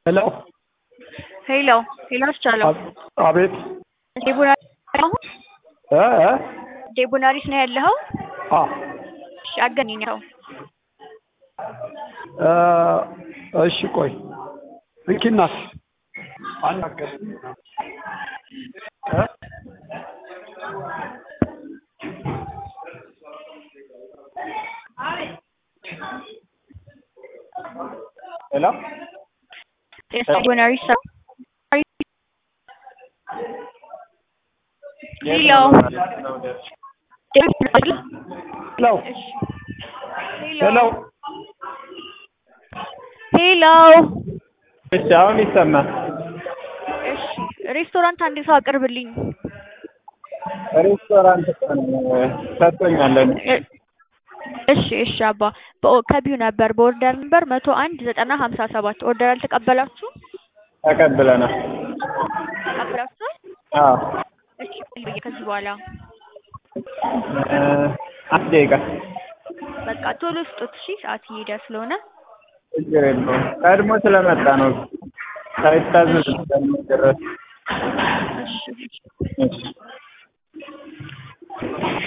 ሄሎ ሄሎ ሄሎ አስቻለው አቤት ዴቡናሪስ ነው አሁን እ እ ዴቡናሪስ ነው ያለኸው? አ እሺ አገናኝ ነው እ እሺ ቆይ እንኪናት አናገር እ ሄሎ ዴቡናሪስ ሄሎ ሄሎ ሄሎ ሄሎ እሺ አሁን ይሰማል። እሺ ሬስቶራንት አንድ ሰው አቅርብልኝ። ሬስቶራንት ቀን ሰጥቶኛለን። እ- እሺ እሺ አባ በኦ- ከቢው ነበር በኦርደር ነበር መቶ አንድ ዘጠና ሀምሳ ሰባት ኦርደር አልተቀበላችሁ ተቀብለናል። ተቀብላችኋል? አዎ እሺ ቆይ ከዚህ በኋላ እ አንድ ደቂቃ በቃ ቶሎ ስጡት። እሺ ሰዓት እየሄደ ስለሆነ ችግር የለውም። ቀድሞ ስለመጣ ነው ሳይታዘዝ ስለሚደረስ እሺ እሺ